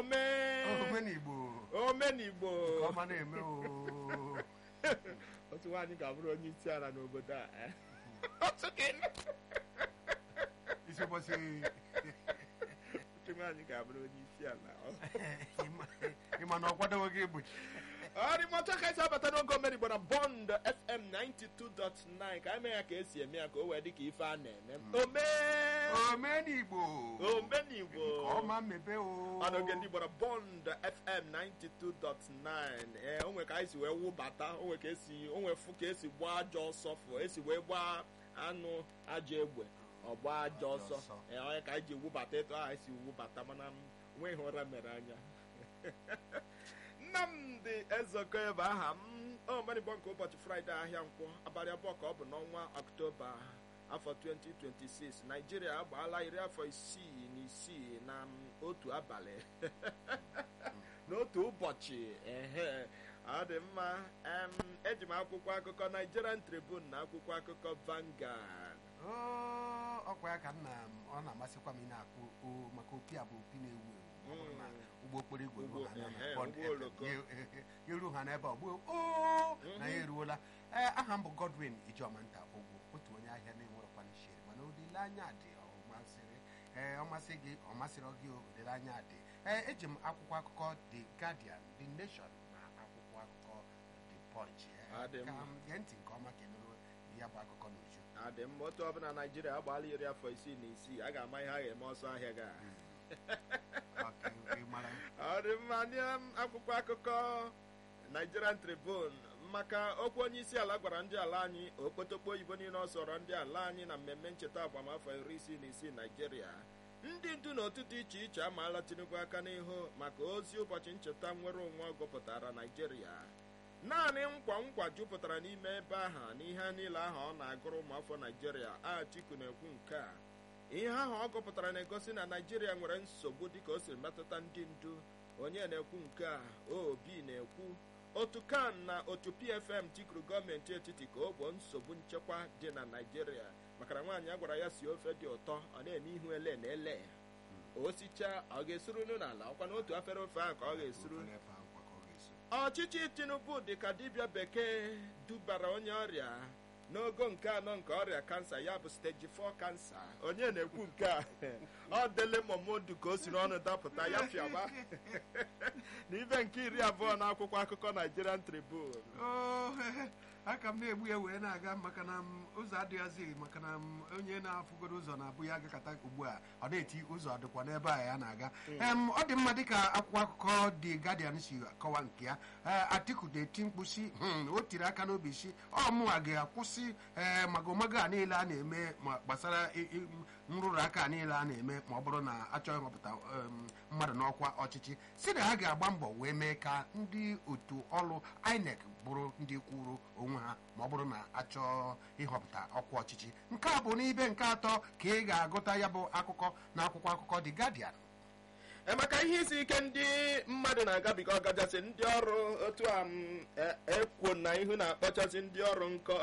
ome omenigbo omenigbo nke ọma na-eme o otu nwaanyị ga-abụrụ onye isi ala n'obodo a eh? otu ka- isi ụbọchị otu nwaanyị ga-abụrụ onye isi ala ịma na ọ kwadoghị gị egbochi ọrịmọcha ka esi abata n'oge omenigbo na bond fm 92.9 ka eme ya ka esi eme ya ka o wee dị ka ife a na-eme ome omenigbo omenigbo nke ọma mmebe o ọnụge ndị gbara bond fm 92.9 ee onwe ka anyị si wee wụbata onwe ka esi onwe fụ ka esi gbaa ajọ ọsọ fụ esi wee gbaa anụ ajọ egbe ọ gbaa ajọ ọsọ ọsọ. ee onye ka anyị ji wụbata etu ahụ anyị si wụbata mana m nweghị ụra mere anya nnamdị ezekọ ebe aha m omenigbo nke ụbọchị fraịde ahịa nkwọ abalị abụọ ka ọ bụ n'ọnwa ọktoba afọ 2026 naijiria agbaala iri afọ isii na isii na m, otu abalị n'otu ụbọchị ehe ọ dị mma em, eji m akwụkwọ akụkọ nigerian tribune na akwụkwọ akụkọ Vanguard Oo, ọkwa ya ka nna m ọ na-amasịkwa m ị na-akpụ o maka opi a bụ opi na-ewu ewu ọ bụrụ na ụgbọ okporo igwe ruo ha na Ụgbọ- Bond ehe, FM, ụgbọ oloko. ya- ya- ya ruo ha n'ebe ọ gboo oo na ya eruola ee aha m bụ Godwin Ijomanta Ogwo otu onye ahịa na-enwerọkwa n'ishere mana olileanya dị ọ masịrị ee ọ masị gị ọ masịrị gị o, olileanya dị ee eji m akwụkwọ akụkọ The Guardian The Nation na akwụkwọ akụkọ The Punch Ee, Ọ dị ka mma. m gee ntị nke ọma ka ị nụrụ ya bụ akụkọ n'uju adị mma otu ọbụla naijiria agbaala iri afọ isii na isii a ga-ama ihe a ga-eme ọsọ ahịa ga Ọka ị mara ọ dị mma ndị um, akwụkwọ akụkọ nigerian tribune maka okwu onye isi ala gwara ndị ala anyị okpotokpo oyibo niile ọ sọrọ ndị ala anyị na mmemme ncheta agbamafọ iri isii na isii naijiria ndị ndu na otu dị iche iche amaala tinubu aka n'ihu maka ozi ụbọchị ncheta nnwere onwe ọ gụpụtara naijiria naanị nkwa nkwa jupụtara n'ime ebe ahụ na ihe niile ahụ ọ na-agụrụ ụmụafọ naijiria atiku na-ekwu nke a ihe ahụ ọ gụpụtara na-egosi na naijiria nwere nsogbu dịka o siri metụta ndị ndu onye na-ekwu nke a obi na-ekwu otu kan na otu pfm tikuru gọọmenti etiti ka o gboo nsogbu nchekwa dị na naijiria maka na nwaanyị a gwara ya si ofe dị ụtọ ọ na-eme ihu ele na ele o sichaa ọ ga-esuru nu n'ala ọkwa na otu afere ofe ahụ ka ọ ga-esuru Ofere efe akwa ka ọ ga-eso. ọchịchị tinubu dị ka dibịa bekee dubara onye ọrịa n'ogo nke anọ nke ọrịa kansa ya bụ steji 4 kansa onye na-ekwu nke a ọ dele momodu ka o si n'ọnụ dapụta ya fiaba n'ibe nke iri abụọ n'akwụkwọ akụkọ nigerian tribune Oo, aka m na-egbu ya wee na-aga maka na m ụzọ adịghịzi maka na m onye na-afụgoro ụzọ na-abụ ya agakọta ugbu a ọ na-eti ụzọ dịkwa n'ebe a ya na-aga Em, ọ dị mma dịka akwụkwọ akụkọ The Guardian si kọwa nke ya Ee, Atiku na-eti mkpu si "Hmm, o tiri aka n'obi si ọ mụnwa ga-akwụsị ee magomago a niile a na-eme ma gbasara i- i- nrụrụ aka a niile a na-eme ma ọ bụrụ na achọghị ịhọpụta em, mmadụ n'ọkwa ọchịchị si na ha ga-agba mbọ wee mee ka ndị otu ọrụ INEC bụrụ ndị kwuru onwe ha ma ọ bụrụ na achọọ ịhọpụta ọkwa ọchịchị nke a bụ n'ibe nke atọ ka ị ga-agụta ya bụ akụkọ na akwụkwọ akụkọ The Guardian emeka ihe isi ike ndị mmadụ na-agabiga ọgachasị ndị ọrụ otu a m e- ekwo na ihu na-akpọchasị ndị ọrụ nkọ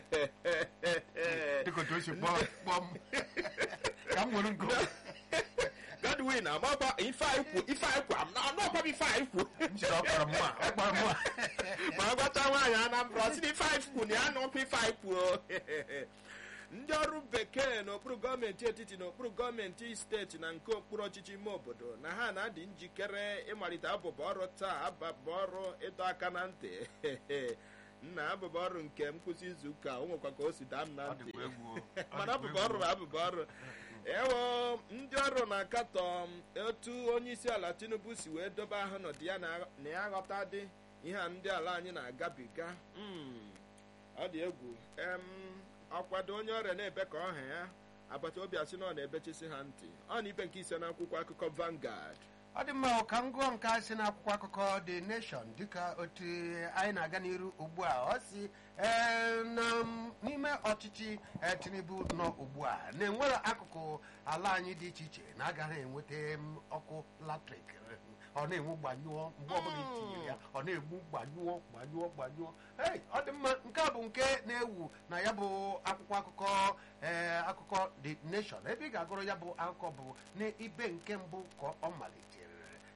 dịka otu o si kpọọ kpọọ m ka m nwere nkụ godwin amaba ife anyị kwu ife anyị kwu am- n'ọkwa m ife anyị kwu m sịrị ọkpọrọ mma ọkpọrọ mma ma a gwata nwaanyị anambra ọ sị na ife anyị kwu na ya nọkwa ife anyị kwu ndị ọrụ bekee n'okpuru gọọmenti etiti n'okpuru gọọmenti steeti na nke okpuru ọchịchị ime obodo na ha na-adị njikere ịmalite abụba ọrụ taa abụba ọrụ ịdọ aka na ntị nna abụba ọrụ nke nkwụsị izu ụka o nwekwa ka o si daa m na Ọ ntị dịkwa egwu o. Ọ mana dịkwa abụba egwu ọrụ o. bụ abụba ọrụ ewo ndị ọrụ na-akatọ otu onye isi ala tinubu si wee dobe ahụ n'ọdị ya na na ya ghọta dị ihe a ndị ala anyị na-agabiga Mm, ọ dị egwu em ọkwado onye ọrịa na-ebe ka ọha ya agbata obi asị na ọ na-ebechisi ha ntị ọ na ibe nke ise n'akwụkwọ akụkọ Vanguard ọ dị mma ka m gụọ nke a si n'akwụkwọ akụkọ The Nation dịka otu anyị na-aga n'iru ugbu a ọ si ee, na m- n'ime ọchịchị eh, Tinubu nọ ugbu a na-enwere akụkụ ala anyị dị iche iche na agaghị enweta m ọkụ latrik ọ na-enwu gbanyụọ mgbe ọbụla itinyere ya ọ na-egbu gbanyụọ gbanyụọ gbanyụọ Hey, ọ dị mma nke a bụ nke na-ewu na ya bụ akwụkwọ akụkọ ee akụkọ The Nation ebe ị ga-agụrụ ya bụ akụkọ bụ n'ibe nke mbụ ka ọ malitere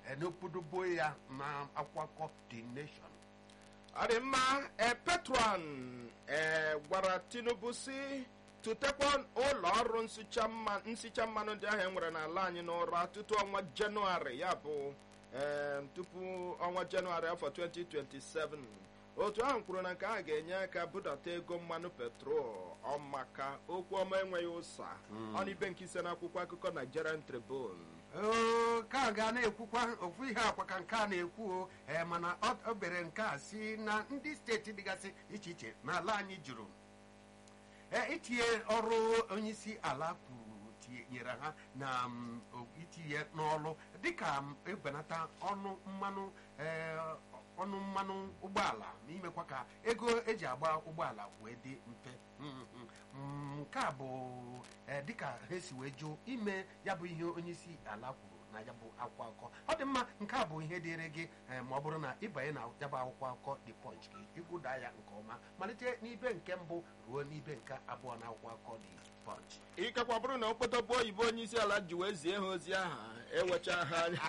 n'okpodobo ya na akwụkwọ akụkọ the nation ọ dị mma e petron e gwara tinubu si tụtekwa ụlọ ọrụ nsicha mma- nsicha mmanụ ndị ahụ e nwere n'ala anyị n'ụra tutu ọnwa jenụwarị ya bụ em, tupu ọnwa jenụwarị afọ 2027 otu ahụ kwuru na nke a ga-enye aka budata ego mmanụ petrol ọmaka okwu ọma enweghị ụsa ọ na ibe nke ise n'akwụkwọ akụkọ nigerian tribune Oo, ka a ga na-ekwukwa ofu ihe akwa ka nke a na-ekwu o ee, mana ọ ọ bere nke a si na ndị steeti dịgasị iche iche n'ala anyị jụrụ ee, itinye ọrụ onyeisi ala kwuru tinyere ha na mm, o- itinye n'ọrụ dịka m, ebenata ọnụ mmanụ ee, ọnụ mmanụ ụgbọala na imekwa ka ego eji agba ụgbọala wee dị mfe Mm, mm, mm, nke a bụ ee, dịka ha esi wee jụ ime ya bụ ihe onyeisi ala kwuru na ya bụ akwụkwọ akụkọ ọ dị mma nke a bụ ihe dịịrị gị ee, ma ọ bụrụ na ịbanye na ya bụ akwụkwọ akụkọ the punch gị ịgụda ya nke ọma malite n'ibe nke mbụ ruo n'ibe nke abụọ na akwụkwọ akụkọ the punch ikekwa bụrụ na okpotokpo oyibo onye isi ala ji wee zie ha ozi aha ewecha ha anya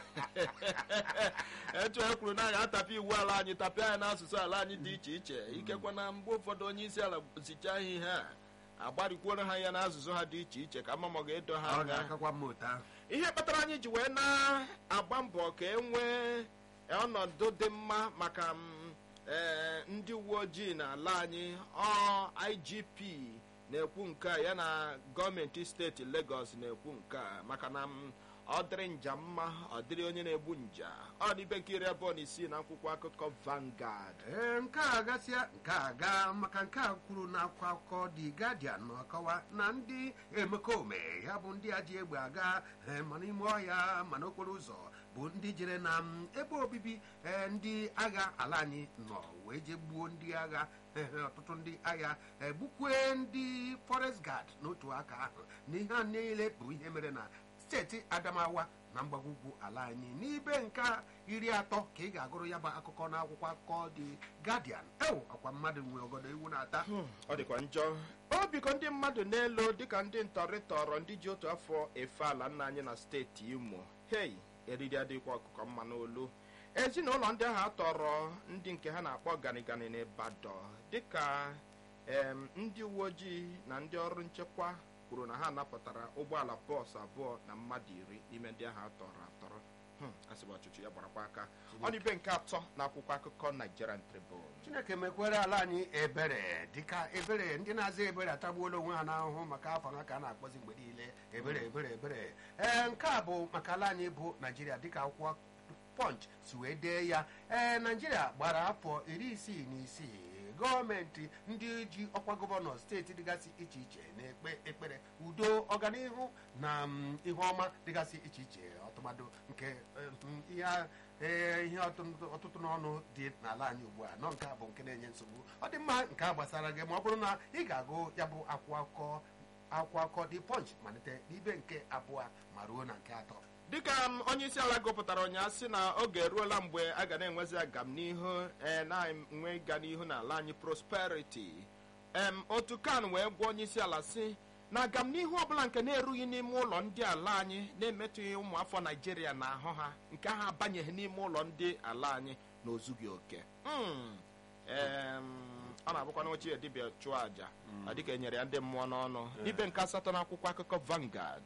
etu e kwuru na ya atapịa iwu ala anyị tapịa ya n'asụsụ ala anyị dị iche iche ikekwa na mgbe ụfọdụ onye isi ala zichaa ha ihe a agbarikwuoro ha ya n'asụsụ ha dị iche iche ka mama ga-edo ha ọ anya ga-akakwa mma otu ahụ ihe kpatara anyị ji wee na-agba mbọ ka e nwee ọnọdụ dị mma maka m, ee, ndị uwe ojii n'ala anyị ọ igp na-ekwu nke a ya na gọọmenti steeti Lagos na-ekwu nke a maka na m, ọ dịrị nja mma ọ dịrị onye na-egbu nja ọ dị ibe nke iri abụọ na isii na akwụkwọ akụkọ Vanguard ee nke a gasịa nke a gaa maka nke a kwuru na akwụkwọ akụkọ The Guardian na-akọwa na ndị emekome ya bụ ndị a ji egbe aga ee, ma n'ime ọhịa ma n'okporo ụzọ bụ ndị jere na m, ebe obibi ee, ndị agha ala anyị nọ wee jee gbuo ndị agha ee, ọtụtụ ndị agha ee, gbukwee ndị forest guard n'otu aka ahụ na ihe a niile bụ ihe mere na steeti adamawa na mgbagwugwu ala anyị n'ibe nke iri atọ ka ị ga-agụrụ ya bụ akụkọ n'akwụkwọ akụkọ dị Guardian ewu ọkwa mmadụ nwe ogodo iwu na-ata ọ dịkwa njọ o biko ndị mmadụ n'elu dịka ndị ntọrị tọrọ ndị ji otu afọ efe ala nna anyị na steeti imo hei eriri adịkwa ọkụkọ mma n'olu ezinụlọ ndị ahụ atọrọ ndị nke ha na-akpọ ganigani n'Ịbadọ dịka em, ndị uwe ojii na ndị ọrụ nchekwa kwuru na ha napụtara ụgbọala bọọsụ abụọ na mmadụ iri n'ime ndị ahụ atọrọ atọrọ Hmm, asịbụ ọchịchị ya gbarakwa aka ọ dị ibe nke atọ na akwụkwọ akụkọ Nigerian Tribune chineke mekwere ala anyị ebere dịka ebere ndị na-aza ebere atagbuola onwe ha n'ahụhụ maka afọ ha ka a na-akpọzi mgbe niile ebere ebere ebere ee nke a bụ maka ala anyị bụ naijiria dịka akwụkwọ punch si wee dee ya ee naijiria gbara afọ iri isii na isii gọọmenti ndị ji ọkwa gọvanọ steeti dịgasị iche iche na-ekpe ekpere udo ọganihu na mm, ihe ọma dịgasị iche iche ọtụmadụ nke eh, mm, ihe a- ee, ihe ọtụtụ ọtụtụ n'ọnụ dị n'ala anyị ugbu a nọ nke a bụ nke na-enye nsogbu ọ dị mma nke a gbasara gị ma ọ bụrụ na ị ga-agụ ya bụ akwụkwọ akụkọ akwụkwọ akụkọ dị punch malite n'ibe nke abụọ ma ruo na nke atọ dịka m, onye isi ala gụpụtara ụnyaahụ sị na oge eruola mgbe a ga na-enwezi agamnihu ee, na-enwe ịga n'ihu n'ala anyị prosperity em otu kan wee gwa onye isi ala sị na agamnihu ọbụla nke na-erughị n'ime ụlọ ndị ala anyị na-emetụghị ụmụafọ naijiria na ahụ ha nke ha abanyeghị n'ime ụlọ ndị ala anyị na ozughị oke Mm. Em, ọ na-abụkwa na ochie dibịa chụọ àjà ọ dịka enyere ya ndị mmụọ n'ọnụ ibe nke asatọ n'akwụkwọ akụkọ Vanguard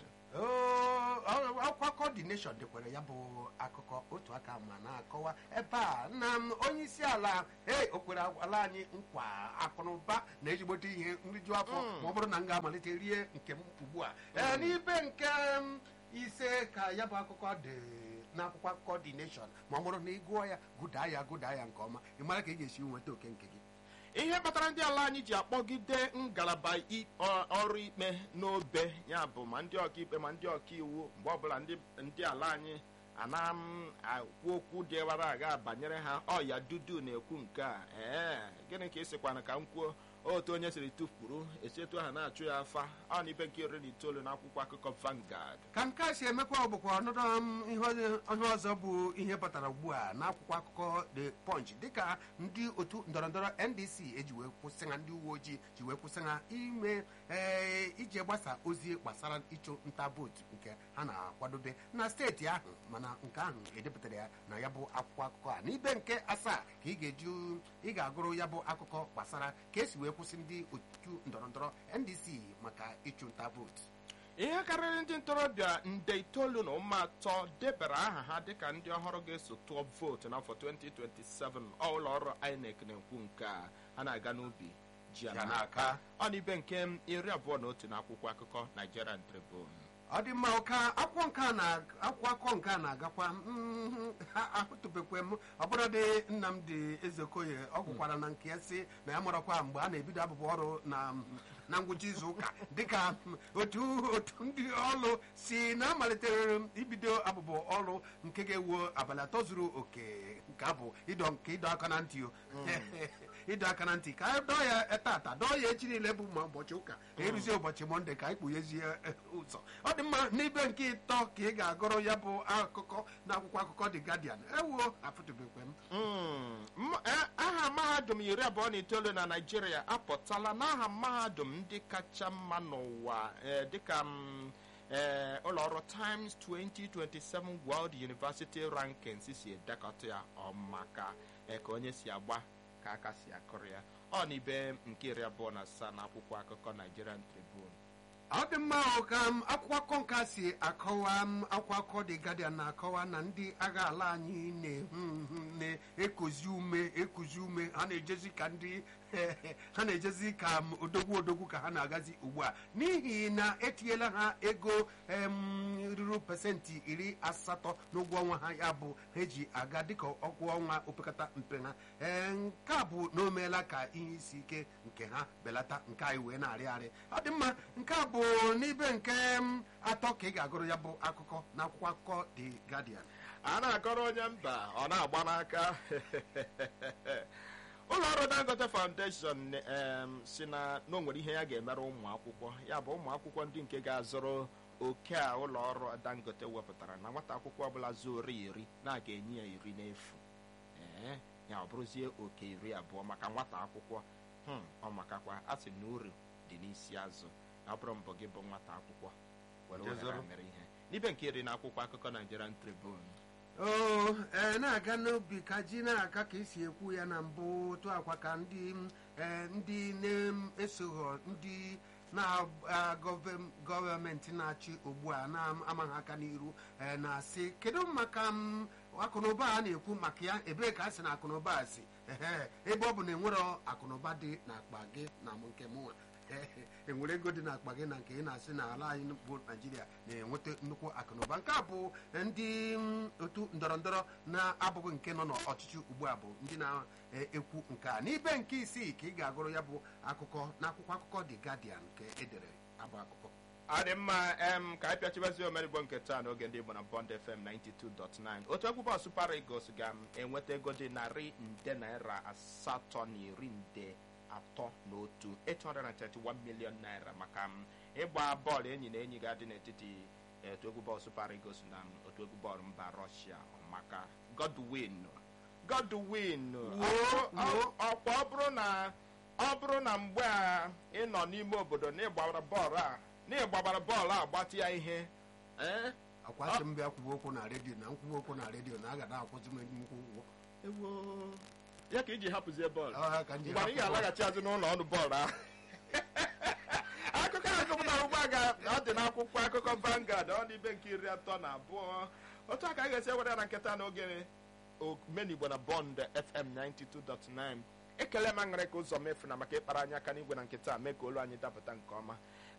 Oo, ọ- akwụkwọ akụkọ dị nation dekwere ya bụ akụkọ otu aka ma na-akọwa ebe a na m, onye isi ala e o kwere ala anyị nkwa akụnụba na ezigbote ihe nriju afọ ma ọ bụrụ na m ga-amalite rie nke m ugbu a ee n'ibe nke m, ise ka ya bụ akụkọ dị n'akwụkwọ akụkọ dị nation ma ọ bụrụ na ị gụọ ya gụdaa ya gụdaa ya nke ọma ị mara ka ị ga-esi nweta oke nke gị ihe kpatara ndị ala anyị ji akpọgide ngalaba i- ọ- ọrụ ikpe n'obe ya bụ ma ndị ọkaikpe ma ndị ọkaiwu mgbe ọbụla ndị ndị ala anyị ana m akwu okwu dịwara aga banyere ha ọya dudu na-ekwu nke a ee gịnị ka ị sịkwana ka m kwuo otu onye siri tụpụrụ echetu aha na-achụ ya afa ọ na ibe nke iri na itoolu n'akwụkwọ akụkọ Vanguard ka nke a si emekwa bụkwa ọnọdụ m ihe ọzọ- ihe ọzọ bụ ihe batara ugbu a n'akwụkwọ akụkọ the punch dịka ndị otu ndọrọndọrọ ndc eji wee kwụsị ha ndị uwe ojii ji wee kwụsị ha ime ee, iji gbasa ozi gbasara ịchụ nta vootu nke ha na-akwadobe na steeti ahụ mana nke ahụ edepụtara ya na ya bụ akwụkwọ akụkọ a n'ibe nke asaa ka ị ga-eju ị ga-agụrụ ya bụ akụkọ gbasara ka esi wee kwụsị ndị otu ndọrọndọrọ ndc maka ịchụ nta vootu ihe karịrị ndị ntorobịa nde itoolu na ụma atọ debara aha ha dịka ndị ọhụrụ ga-eso tụọ vootu n'afọ 2027 ọ ụlọ ọrụ INEC na-ekwu nke a ha na-aga n'ubi ji ala Ya n'aka n'aka. ọ na ibe nke iri abụọ na otu n'akwụkwọ akụkọ Nigerian Tribune ọ dị mma ka akwụkwọ nke a na akwụkwọ akụkọ nke a na-agakwa mhm, ha- ahụtụbekwe m ọbụladị Nnamdi Ezekoye ọ gwụkwara na nke ya si na ya marakwa mgbe a na-ebido abụbụ ọrụ na na ngwụcha izu ụka dịka mm, otu otu ndị ọrụ si na amalitere ibido abụbụ ọrụ nke ga-ewu abalị atọ zuru oke nke a bụ ịdọ nke ịdọ aka na ntị o ịdọ aka na ntị ka a dọọ ya tata dọọ ya echi niile bụ ma ụbọchị ụka eruzie ụbọchị mọnde ka anyị kpughezie eh, ụzọ ọ dị mma n'ibe nke ịtọ ka ị ga-agụrụ ya bụ akụkọ na akwụkwọ akụkọ The Guardian ewuo afụtụbekwe m Mm, m- eh, aha mahadum iri abụọ na itoolu na naijiria apụtala n'aha mahadum ndị kacha mma n'ụwa eh, dịka mm, eh, ụlọọrụ times 2027 world university rankings si edekọta ya ọmaka eh, ka onye si agba ka aka si akụrụ ya ọ na ibe nke iri abụọ na asaa na akwụkwọ akụkọ nigerian tribune ọ dị mma o ka m akwụkwọ akụkọ nke a si akọwa m akwụkwọ akụkọ The Guardian na-akọwa na ndị agha ala anyị na-ehu ihu na-ekozi ume ekuzi ume ha na-ejezi ka ndị ha na-ejezi ka m odogwu odogwu ka ha na-agazi ugbu a n'ihi na etinyela ha ego em, ruru pasentị iri asatọ n'ụgwọ ọnwa ha ya bụ ha eji aga dịka ọgwụ ọnwa opekata mpe ha ee nke a bụ na o meela ka ihe isi ike nke ha belata nke anyị wee na-arị arị ọ dị mma nke a bụ n'ibe nke m, atọ ka ị ga-agụrụ ya bụ akụkọ na akwụkwọ akụkọ The Guardian a na-akọrọ onye mba ọ na-agba n'aka ụlọ ọrụ dangote foundation em, si na na o nwere ihe ya ga-emere ụmụ akwụkwọ ya bụ ụmụ akwụkwọ ndị nke ga-azụrụ oke a ụlọ ọrụ dangote wepụtara na nwata akwụkwọ ọbụla zuoro iri na-aga enye ya iri n'efu ee ya ọ bụrụzie oke iri abụọ maka nwata akwụkwọ hmm, ọ makakwa a sị na uru dị n'isi azụ ọ bụrụ mbọ gị bụ nwata akwụkwọ were ohere a Jezoro. mere ihe n'ibe nke iri na akwụkwọ akụkọ Nigerian Tribune oo ee na-aga n'obi ka ji na-aga ka esi ekwu ya na mbụ otu akwa ka ndị m, ee, ndị na-esoghọ ndị na gọọmenti na-achị ugbu a na-amaghị aka n'iru ee, na-asị kedu maka m, akụnụba a na-ekwu maka ya ebee ka a sị na akụnụba a si ehe ebe ọ bụ na enwero akụnụba dị n'akpa gị na m nke mụnwa Ehe, enwere ego dị n'akpa gị na nke ị na-asị na ala anyị bụ naijiria na-enweta nnukwu akụnụba nke a bụ ndị mm, otu ndọrọndọrọ na-abụghị nke nọ n'ọchịchị ugbu a bụ ndị na-ekwu nke a n'ibe nke isii ka ị ga-agụrụ ya bụ akụkọ n'akwụkwọ akụkọ The Guardian nke edere abụ akụkọ ọ dị mma em ka anyị pịachibazi omerigbo nke taa n'oge ndị Igbo na Bond FM 92.9 otu egwu bọọsụ Super Eagles ga-enweta ego dị narị nde naira asatọ na iri nde atọ na otu 831 million naira maka m ịgba bọọlụ enyi na enyi ga-adị n'etiti otu egwu bọọlụ Super Eagles na otu egwu bọọlụ mba Russia maka Godwin Godwin Wuo, wuo. ọkwa ọ bụrụ na ọ bụrụ na mgbe a ị nọ n'ime obodo na ịgbara bọọlụ a na ịgbabara bọọlụ a gbatị ya ihe ee akwa sị m bịa kwuwe okwu na redio na nkwuwe okwu na redio na a ga na-akwụzi m nnukwu ụgwọ ewo ya ka iji hapụzie bọọlụ Ọ ha ka m ji mgbe ị hapụ bọọlụ. ga-alaghachi azụ n'ụlọ ọrụ bọọlụ ahụ akụkọ a gụpụtara ugbu a ga ọ dị n'akwụkwọ akụkọ Vanguard ọ dị ibe nke iri atọ na abụọ otu a ka a ga-esi ewere ya na nketa n'oge omenigbo na Bond FM 92.9 ekele m aṅụrị ka ụzọ mefu na maka ịkpara anyị aka n'igwe na nketa a mee ka olu anyị dapụta nke ọma